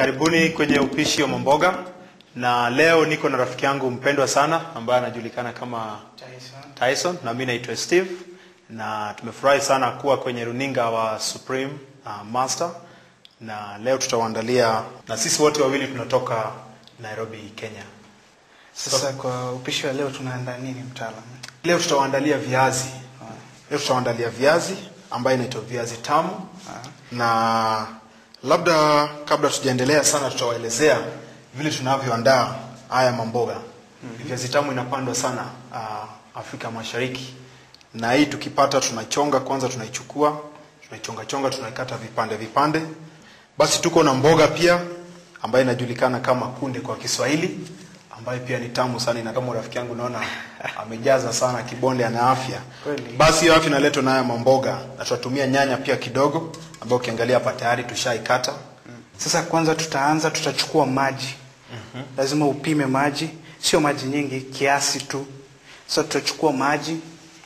Karibuni kwenye upishi wa mamboga, na leo niko na rafiki yangu mpendwa sana ambaye anajulikana kama Tyson na mimi naitwa Steve, na tumefurahi sana kuwa kwenye runinga wa Supreme uh, Master, na leo tutawaandalia, na sisi wote wawili tunatoka Nairobi, Kenya. Sasa kwa upishi wa leo tunaandaa nini mtaalamu? Leo tutawaandalia viazi. Leo tutawaandalia viazi ambayo inaitwa viazi tamu, na labda kabla tujaendelea sana, tutawaelezea vile tunavyoandaa haya mamboga. Viazi tamu inapandwa sana uh, Afrika Mashariki, na hii tukipata, tunachonga kwanza, tunaichukua tunaichonga chonga, tunaikata vipande vipande. Basi tuko na mboga pia ambayo inajulikana kama kunde kwa Kiswahili ambayo pia ni tamu sana, na kama rafiki yangu naona amejaza sana kibonde, ana afya. Kweli. Basi hiyo afya inaletwa nayo mamboga, na tutatumia nyanya pia kidogo, ambayo ukiangalia hapa tayari tushaikata. Sasa kwanza tutaanza, tutachukua maji. Lazima upime maji, sio maji nyingi, kiasi tu. Sasa tutachukua maji,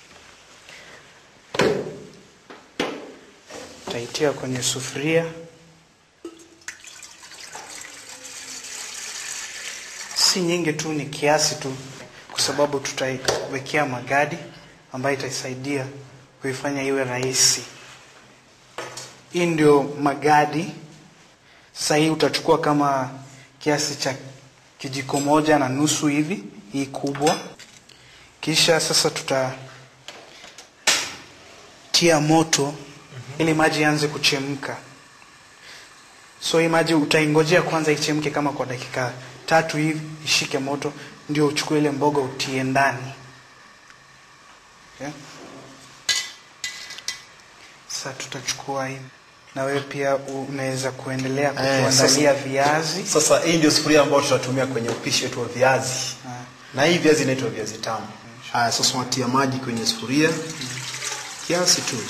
tutaitia kwenye sufuria. Si nyingi tu, ni kiasi tu, kwa sababu tutaiwekea magadi ambayo itaisaidia kuifanya iwe rahisi. Hii ndio magadi. Sasa hii utachukua kama kiasi cha kijiko moja na nusu hivi, hii kubwa. Kisha sasa tutatia moto ili maji yaanze kuchemka. So hii maji utaingojea kwanza ichemke kama kwa dakika tatu hivi, ishike moto, ndio uchukue ile mboga utie ndani. Okay? Sasa tutachukua hii, na wewe pia unaweza kuendelea Eh, kutuandalia sasa- viazi. Sasa hii ndio sufuria ambayo tutatumia kwenye upishi wetu wa viazi, Ah. na hii viazi inaitwa viazi tamu. Haya, sasa unatia maji kwenye sufuria kiasi tu.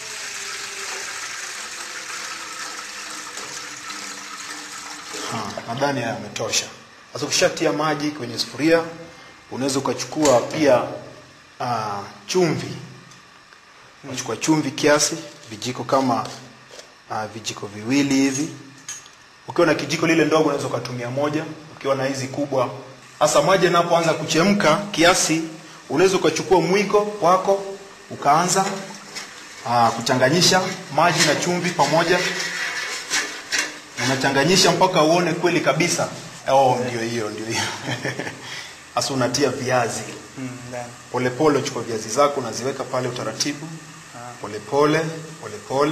Ha, nadhani haya yametosha. Sasa ukishatia maji kwenye sufuria, unaweza ukachukua pia ah, chumvi. Unachukua chumvi kiasi, vijiko kama ah, vijiko viwili hivi. Ukiwa na kijiko lile ndogo unaweza ukatumia moja, ukiwa na hizi kubwa. Hasa maji yanapoanza kuchemka kiasi, unaweza ukachukua mwiko wako ukaanza aa, kuchanganyisha maji na chumvi pamoja, unachanganyisha mpaka uone kweli kabisa. Oh, ndio hiyo, ndio hiyo. Hasa unatia viazi Mm, ndani. polepole, uchukua viazi zako unaziweka pale utaratibu, polepole polepole.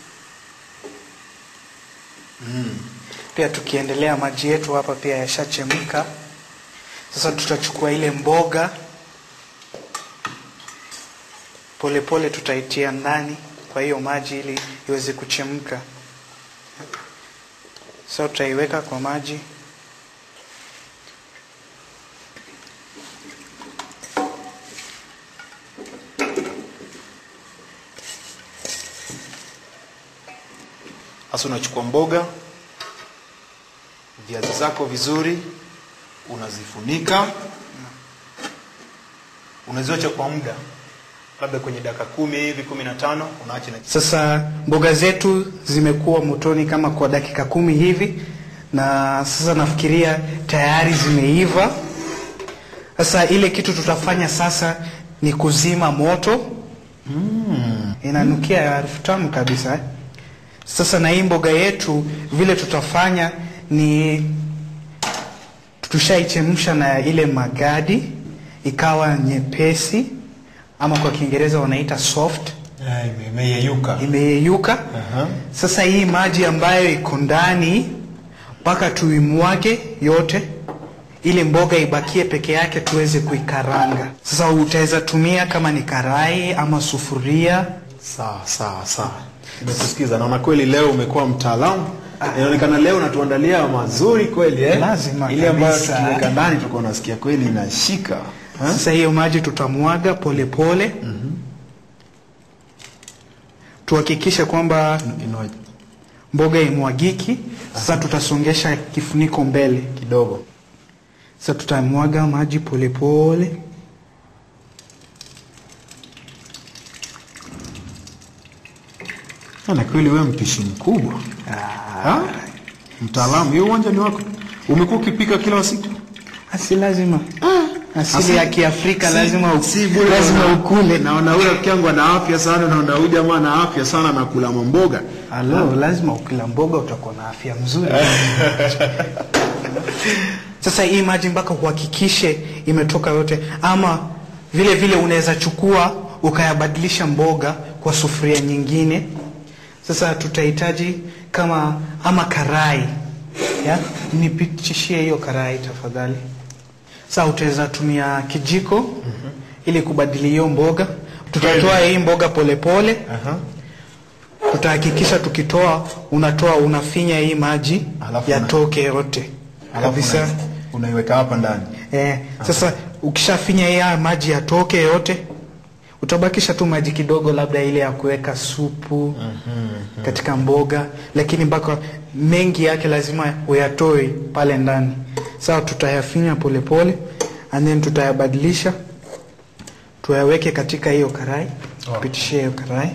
Pia tukiendelea, maji yetu hapa pia yashachemka. Sasa tutachukua ile mboga polepole, tutaitia ndani kwa hiyo maji ili iweze kuchemka. Sasa tutaiweka kwa maji. Sasa unachukua mboga, viazi zako vizuri, unazifunika, unaziacha kwa muda labda kwenye dakika kumi hivi kumi na tano unaacha na Sasa mboga zetu zimekuwa motoni kama kwa dakika kumi hivi, na sasa nafikiria tayari zimeiva. Sasa ile kitu tutafanya sasa ni kuzima moto. Inanukia harufu tamu kabisa eh? Sasa na hii mboga yetu vile tutafanya ni tushaichemsha na ile magadi ikawa nyepesi, ama kwa Kiingereza wanaita soft imeyeyuka. imeyeyuka. Aha. Sasa hii maji ambayo iko ndani mpaka tuimwage yote, ile mboga ibakie peke yake, tuweze kuikaranga. Sasa utaweza tumia kama ni karai ama sufuria. Sawa sawa sawa, nimekusikiza. Naona kweli leo umekuwa mtaalamu. Inaonekana leo unatuandalia mazuri kweli eh? Lazima ile ambayo kabisa. tukiweka ndani tutakuwa nasikia kweli inashika eh? Sasa hiyo maji tutamwaga polepole, tuhakikishe kwamba Inua mboga imwagiki. Sasa tutasongesha kifuniko mbele. kidogo Sasa tutamwaga maji polepole. na kweli wewe mpishi mkubwa Ah, Mtaalamu, hiyo uwanja ni wako. Umekuwa ukipika kila siku? Asi lazima asili ya Kiafrika lazima u- si bure lazima naona- ukule. Naona huyo rafiki yangu ana afya sana, naona huyu jamaa ana afya sana na kula mamboga. Alo, lazima ukila mboga utakuwa na afya mzuri. Sasa hii maji mpaka uhakikishe imetoka yote, ama vile vile unaweza chukua ukayabadilisha mboga kwa sufuria nyingine. Sasa tutahitaji kama ama karai ya nipitishie hiyo karai tafadhali. Sasa utaweza tumia kijiko ili kubadili hiyo mboga. Tutatoa hii mboga polepole Aha. tutahakikisha tukitoa unatoa unafinya hii maji Alafu yatoke yote Alafu kabisa una- unaiweka hapa ndani. eh, sasa ukishafinya hii haya maji yatoke yote utabakisha tu maji kidogo labda ile ya kuweka supu katika mboga lakini mpaka mengi yake lazima uyatoe pale ndani sawa tutayafinya polepole and then tutayabadilisha tuyaweke katika hiyo karai pitishie hiyo karai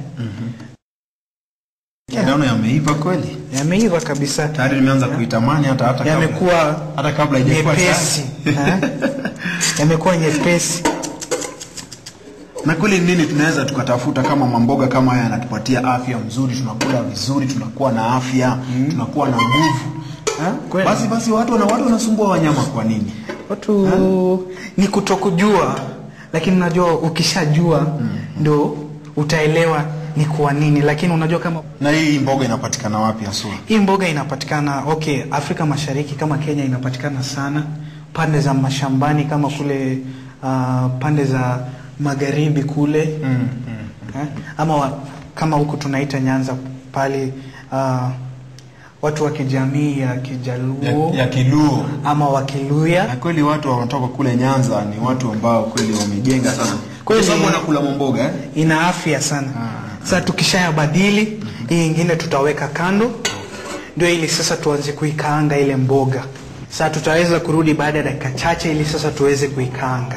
Naona yameiva kweli. yameiva kabisa Tayari nimeanza kuitamani hata hata kabla. yamekuwa hata kabla haijakuwa nyepesi tayari. ha? yamekuwa nyepesi Na kweli nini tunaweza tukatafuta kama mamboga kama haya yanatupatia afya mzuri, tunakula vizuri, tunakuwa na afya, tunakuwa na nguvu. Ha? Kweli. Basi basi watu wana watu wanasumbua wanyama kwa nini? watu ni kutokujua lakini unajua ukishajua ndo utaelewa ni kwa nini lakini unajua kama Na hii mboga inapatikana wapi haswa? hii mboga inapatikana okay afrika mashariki kama kenya inapatikana sana pande za mashambani kama kule uh, pande za magharibi kule Mm, mm. eh? ama wa, kama huku tunaita nyanza pale uh, watu wa kijamii ya kijaluo Ya, ya Kiluo. ama wakiluya Na kweli watu wanatoka kule Nyanza ni watu ambao kweli wamejenga sana. Kwa Kweli. sababu wanakula mamboga eh? ina afya sana sasa tukishayabadili hii ingine tutaweka kando ndio ili sasa tuanze kuikaanga ile mboga sasa tutaweza kurudi baada ya dakika chache ili sasa tuweze kuikaanga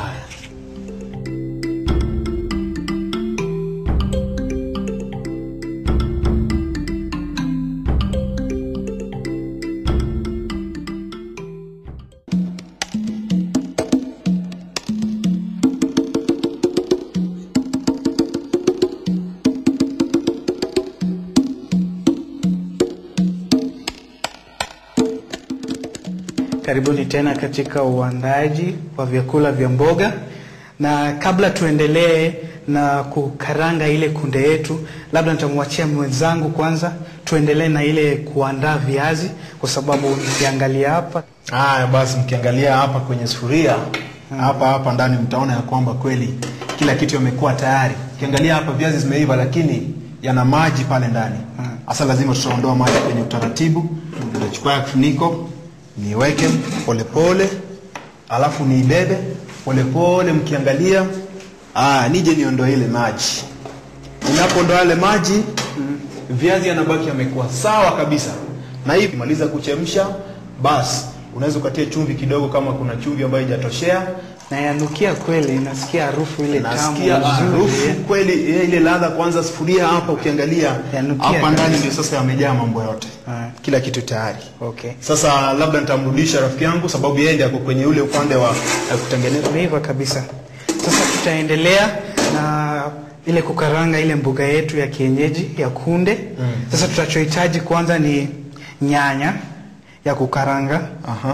Karibuni tena katika uandaji wa vyakula vya mboga, na kabla tuendelee na kukaranga ile kunde yetu, labda nitamwachia mwenzangu kwanza tuendelee na ile kuandaa viazi, kwa sababu nikiangalia hapa Haya basi, mkiangalia hapa kwenye sufuria hapa hapa ndani mtaona ya kwamba kweli kila kitu yamekuwa tayari. Ukiangalia hapa viazi zimeiva, lakini yana maji pale ndani. Hasa lazima tutaondoa maji kwenye utaratibu. Nitachukua kifuniko niweke polepole, alafu niibebe polepole. Mkiangalia ah, nije niondoe ile maji. Ninapoondoa yale maji, viazi yanabaki yamekuwa sawa kabisa. Na hii kimaliza kuchemsha, basi unaweza ukatia chumvi kidogo, kama kuna chumvi ambayo haijatoshea. na yanukia kweli, nasikia harufu ile tamu Nasikia nzuri, harufu eh. kweli, eh, ile ladha. Kwanza sufuria hapa, ukiangalia Yanukia hapa ndani kabisa. ndio sasa yamejaa mambo yote, Ah. kila kitu tayari. Okay. Sasa labda nitamrudisha rafiki yangu, sababu yeye ndiye ako kwenye ule upande wa eh, kutengeneza. Imeiva kabisa. Sasa tutaendelea na ile kukaranga ile mboga yetu ya kienyeji ya kunde. Sasa tutachohitaji kwanza ni nyanya ya kukaranga Aha.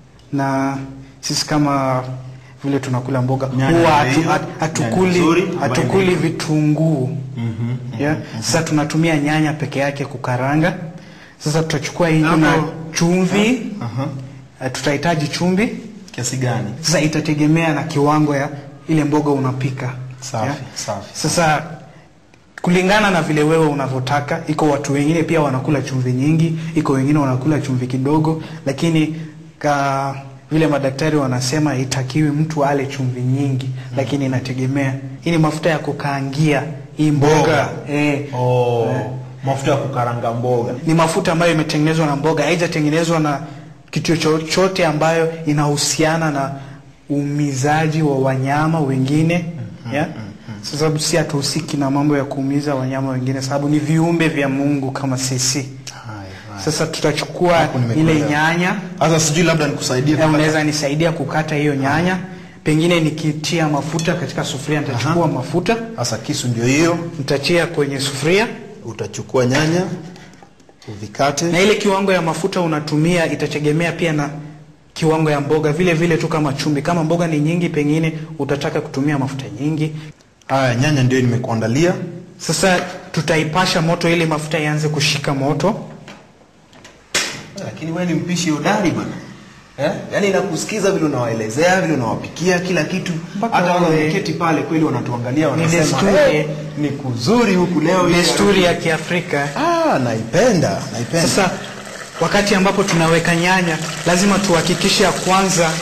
na sisi kama vile tunakula mboga Nyanya huwa ya hatu, hiyo, hat- nyanya hatukuli nzuri, ambayo hatukuli imeiva. vitunguu yeah. Sasa tunatumia nyanya peke yake kukaranga. Sasa tutachukua hii na Hapo- chumvi. Aha. Eh, Tutahitaji chumvi Kiasi gani? sasa itategemea na kiwango ya ile mboga unapika. Safi, safi. Sasa kulingana na vile wewe unavyotaka, iko watu wengine pia wanakula chumvi nyingi, iko wengine wanakula chumvi kidogo, lakini ka vile madaktari wanasema itakiwi mtu ale chumvi nyingi, lakini inategemea. Hii ni mafuta ya kukaangia hii mboga, Mboga. Eh, Oh, Eh. mafuta ya kukaranga mboga. ni mafuta ambayo imetengenezwa na mboga, haijatengenezwa na kitu chochote ambayo inahusiana na uumizaji wa wanyama wengine yeah? Sababu si hatuhusiki na mambo ya kuumiza wanyama wengine, sababu ni viumbe vya Mungu kama sisi Haya, haya. Sasa tutachukua Hapo ile nimekuelewa. nyanya Sasa sijui labda nikusaidie na kukata. unaweza nisaidia kukata hiyo nyanya. Pengine nikitia mafuta katika sufuria, nitachukua mafuta Sasa kisu ndio hiyo, nitatia kwenye sufuria, utachukua nyanya uvikate. na ile kiwango ya mafuta unatumia itategemea pia na kiwango ya mboga, vile vile tu kama chumvi. Kama mboga ni nyingi, pengine utataka kutumia mafuta nyingi. Haya, nyanya ndio nimekuandalia. Sasa tutaipasha moto ili mafuta ianze kushika moto. Lakini wewe ni mpishi hodari bwana. Eh? Yaani nakusikiza vile unawaelezea, vile unawapikia kila kitu. Mpaka Hata wale wewe- wameketi pale kweli wanatuangalia wanasema, desturi. "Eh, ni kuzuri huku leo hii." Desturi ya Kiafrika. Ah, naipenda, naipenda. Sasa wakati ambapo tunaweka nyanya, lazima tuhakikishe ya kwanza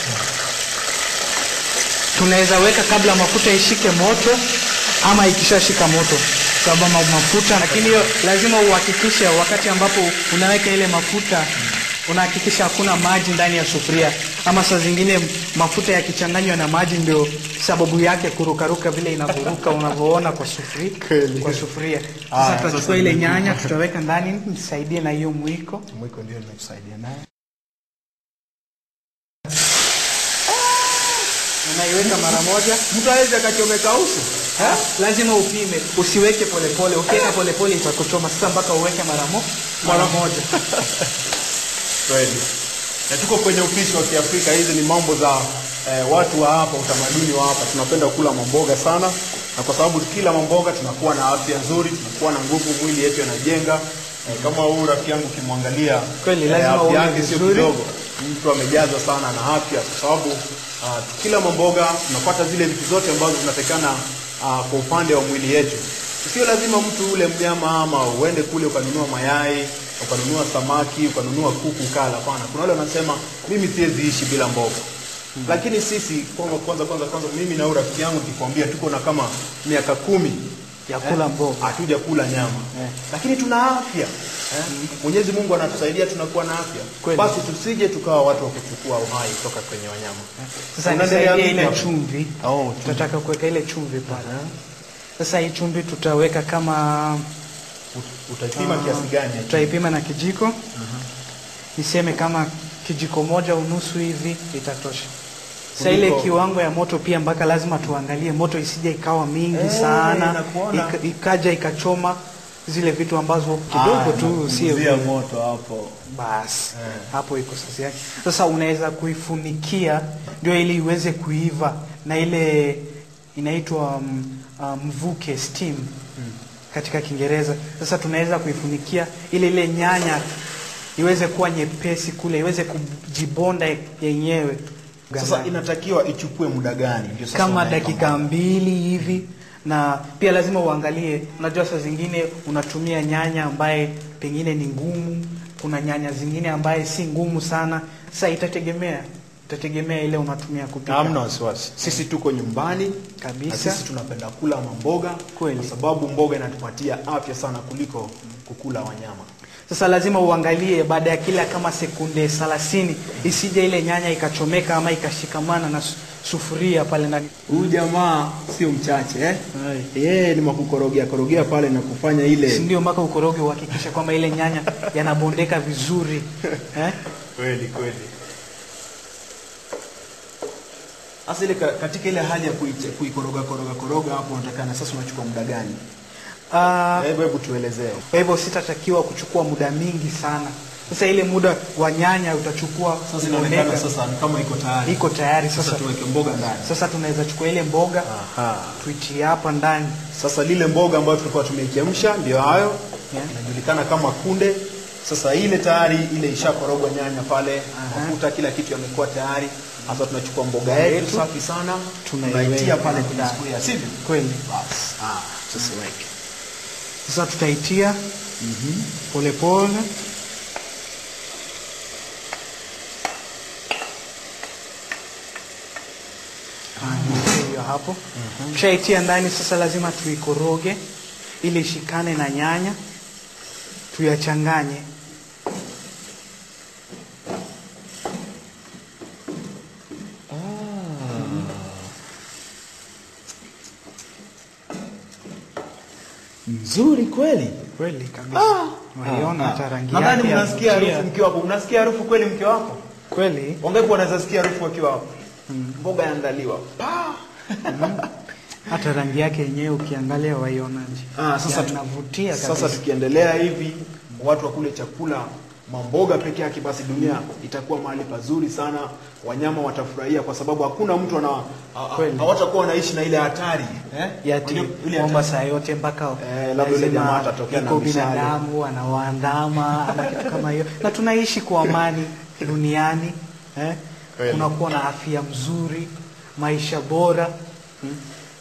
tunaweza weka kabla mafuta ishike moto ama ikishashika moto, sababu ma- mafuta. Lakini hiyo lazima uhakikishe wakati ambapo unaweka ile mafuta unahakikisha hakuna maji ndani ya sufuria, ama saa zingine mafuta yakichanganywa na maji ndio sababu yake kurukaruka vile inavyoruka unavyoona kwa sufuria, kwa sufuria. Sasa Aya, tutachukua sasa ile ni- nyanya tutaweka ndani, nisaidie na hiyo mwiko. Mwiko ndio nimekusaidia naye. Unaiweka mara moja. Mtu aweze akachomeka uso. Ha? Lazima upime, usiweke polepole. Ukiweka polepole itakuchoma. Sasa mpaka uweke mara mo mara moja. Kweli. Na tuko kwenye upishi wa Kiafrika. Hizi ni mambo za eh, watu wa hapa, utamaduni wa hapa. Tunapenda kula mamboga sana, na kwa sababu kila mamboga tunakuwa na afya nzuri, tunakuwa na nguvu, mwili yetu yanajenga. Eh, kama huyu rafiki yangu ukimwangalia, Kweli, lazima afya uone yake sio vizuri. kidogo. Mtu amejazwa sana na afya, kwa sababu ah, kila mamboga tunapata zile vitu zote ambazo zinatakikana ah, kwa upande wa mwili yetu. Sio lazima mtu ule mnyama ama uende kule ukanunua mayai ukanunua samaki ukanunua kuku ukala. Hapana, kuna wale wanasema mimi siwezi ishi bila mboga. Lakini sisi kwanza kwanza kwanza kwanza, mimi na huyu rafiki yangu nikikwambia, tuko na kama miaka kumi Ya kula mboga. hatuja kula nyama Eh. lakini tuna afya eh? Mwenyezi Mungu anatusaidia tunakuwa na afya. Kweli. Basi tusije tukawa watu wa kuchukua uhai kutoka kwenye wanyama. Sasa Unaendelea nisaidie vipi ile hapo? chumvi. Oh, chumvi. Tutataka kuweka ile chumvi pale. Sasa hii chumvi tutaweka kama Ut- Utaipima kiasi gani? ya chumvi? tutaipima na kijiko. Niseme kama kijiko moja unusu hivi itatosha. Sasa ile Kuliko- kiwango ya moto pia mpaka lazima tuangalie moto isije ikawa mingi Eh, sana nakuona. ika, ikaja ikachoma zile vitu ambazo kidogo Ah, tu sio nakupunguzia vile. moto hapo. basi Eh. hapo iko sasa yake. Sasa unaweza kuifunikia ndio ili iweze kuiva na ile inaitwa mm, ah, mvuke steam katika Kiingereza. Sasa tunaweza kuifunikia ili ile nyanya iweze kuwa nyepesi kule, iweze kujibonda yenyewe. Sasa inatakiwa ichukue muda gani? Ndio sasa kama unaweka dakika mbili hivi, na pia lazima uangalie. Unajua, saa zingine unatumia nyanya ambaye pengine ni ngumu, kuna nyanya zingine ambaye si ngumu sana. Sasa itategemea, itategemea ile unatumia kupika. Hamna wasiwasi. Sisi tuko nyumbani Kabisa. na sisi tunapenda kula mamboga Kweli. kwa sababu mboga inatupatia afya sana kuliko kukula wanyama. Sasa lazima uangalie baada ya kila kama sekunde 30 isije ile nyanya ikachomeka ama ikashikamana na su- sufuria pale ndani. Huyu jamaa sio mchache eh? Yeye ni makukorogea korogea pale na kufanya Si ile ndio mpaka ukoroge uhakikishe kwamba ile nyanya yanabondeka vizuri eh? kweli kweli. Sasa ile ka- katika ile hali ya kuiche- kuikoroga koroga koroga hapo unatakana sasa unachukua muda gani? Ah, Hebu hebu tuelezee. Kwa hivyo sitatakiwa kuchukua muda mingi sana. Sasa ile muda wa nyanya utachukua Sasa inaonekana kubondeka, sasa ni kama iko tayari. iko tayari Sasa sasa. tuweke mboga ndani. Sasa tunaweza chukua ile mboga Aha. tuitie hapa ndani. Sasa lile mboga ambayo tulikuwa tumeichemsha ndio hayo Yeah. inajulikana kama kunde. Sasa ile tayari ile ishakorogwa nyanya pale, mafuta kila kitu yamekuwa tayari. Sasa tunachukua mboga yetu yetu, safi sana, tunaiweka tunaitia pale kwenye ndani. sufuria, sivyo? Kweli. Bas. Ah, sasa weke. Sasa tutaitia polepole. Ah, hiyo hapo. Tushaitia ndani sasa, lazima tuikoroge ili ishikane na nyanya, tuyachanganye. Nzuri kweli. Kweli kabisa. Waiona hata rangi Nadhani yake ya mnasikia kuvutia. harufu mkiwa hapo. Unasikia harufu kweli mkiwa hapo? Kweli. Wangapi wanaweza sikia harufu wakiwa hapo? Mboga yaandaliwa. Pa! Hata rangi yake yenyewe ukiangalia waionaje? Ah, sasa tu- inavutia Sasa kabisa. tukiendelea hivi watu wakule chakula mamboga peke yake, basi dunia itakuwa mahali pazuri sana. Wanyama watafurahia kwa sababu hakuna mtu ana a- a- Kweli. hawatakuwa wanaishi na ile hatari eh? Yati Unajua ile kwamba hatari. saa yote mpaka Eh, labda yule lazima jamaa atatokea na iko mishale. binadamu anawaandama ama kitu kama hiyo, na tunaishi kwa amani duniani eh? Kweli. Kunakuwa na afya mzuri, maisha bora hmm?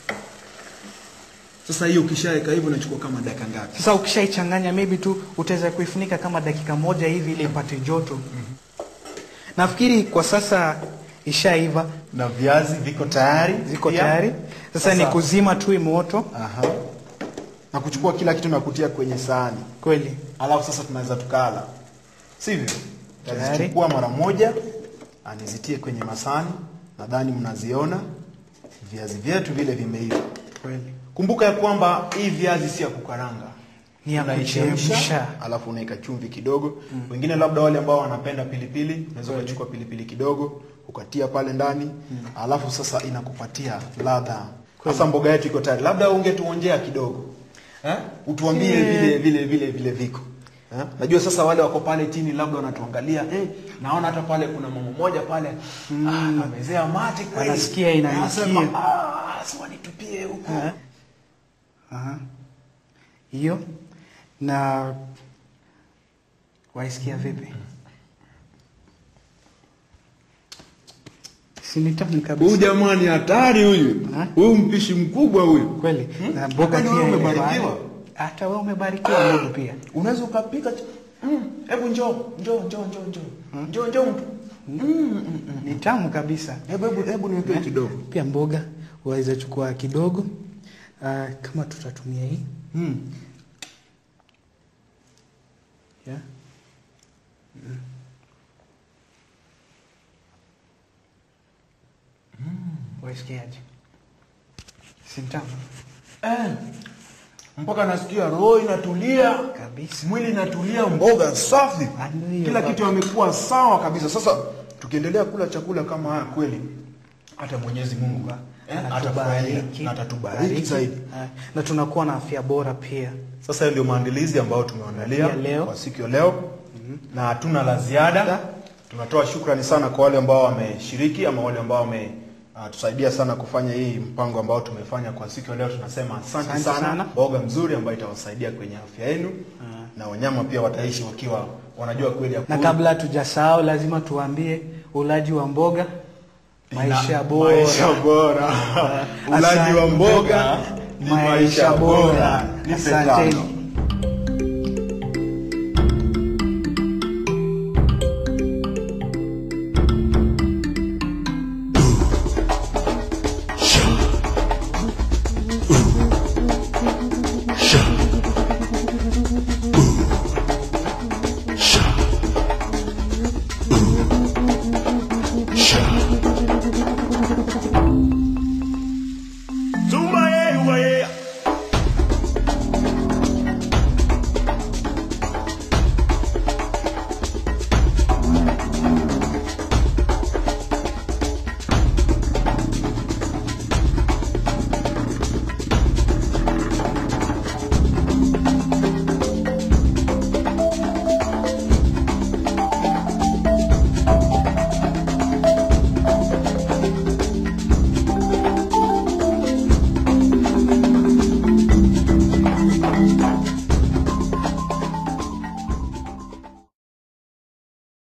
Sasa hiyo ukishaweka hivyo inachukua kama dakika ngapi? Sasa ukishaichanganya maybe tu utaweza kuifunika kama dakika moja hivi ili ipate joto. Nafikiri kwa sasa ishaiva, Na viazi viko tayari, ziko pia. tayari. Sasa, Sasa- ni kuzima tu hii moto Aha. Na kuchukua kila kitu na kutia kwenye sahani, kweli. alafu sasa tunaweza tukala, sivyo? Tayari. Tazichukua mara moja, anizitie kwenye masahani. Nadhani mnaziona viazi vyetu vile vimeiva. Kweli. Kumbuka ya kwamba hii viazi si ya kukaranga, Ni ya Unaichemsha, kuchemsha. alafu unaweka chumvi kidogo. Wengine labda wale ambao wanapenda pilipili, unaweza ukachukua pilipili kidogo ukatia pale ndani, alafu sasa inakupatia ladha. Sasa mboga yetu iko tayari, labda ungetuonjea kidogo eh? Utuambie Eh. vile vile vile vile viko eh? Najua sasa wale wako pale chini labda wanatuangalia eh, naona hata pale kuna mama mmoja pale ah, amezea mate kweli, Anasikia inanukia. Anasema, ah, si wanitupie huko Eh? Aha. Hiyo na waisikia vipi? Si ni tamu Huyu kabisa jamaa ni hatari huyu. Ha? Huyu mpishi mkubwa huyu. kweli, na mboga Kwani pia wewe ile umebarikiwa? pale. Hata wewe umebarikiwa ndugu pia. Unaweza ukapika ch- mm, hebu njoo, njoo, njoo, njoo, njoo. Njoo, njoo mtu. Mm, mm, mm. Ni tamu kabisa. Hebu hebu hebu niwekee kidogo. Pia mboga waweza chukua kidogo. Ah, kama tutatumia hii Mm. yeah. Waisikiaje? Si tamu Eh. Mpaka nasikia roho inatulia kabisa. mwili inatulia, mboga safi, Ah, ndio, kila baba. kitu amekuwa sawa kabisa. Sasa tukiendelea kula chakula kama haya kweli, hata Mwenyezi Mungu eh, atafurahia Anatubariki. na atatubariki zaidi. Ah, na tunakuwa na afya bora pia. Sasa ndio maandalizi ambayo tumeandalia Ya leo. kwa siku ya leo na hatuna la ziada. Tunatoa shukrani sana kwa wale ambao wameshiriki ama wale ambao wame uh, tusaidia sana kufanya hii mpango ambao tumefanya kwa siku ya leo. Tunasema asante, Asante sana. sana. Mboga mzuri ambayo itawasaidia kwenye afya yenu na wanyama pia wataishi wakiwa wanajua kweli ya Na kweli. kabla hatujasahau, lazima tuambie ulaji wa mboga maisha Na- bora. maisha bora. Ulaji wa Asante. mboga ni maisha bora. Nipe Asanteni. tano.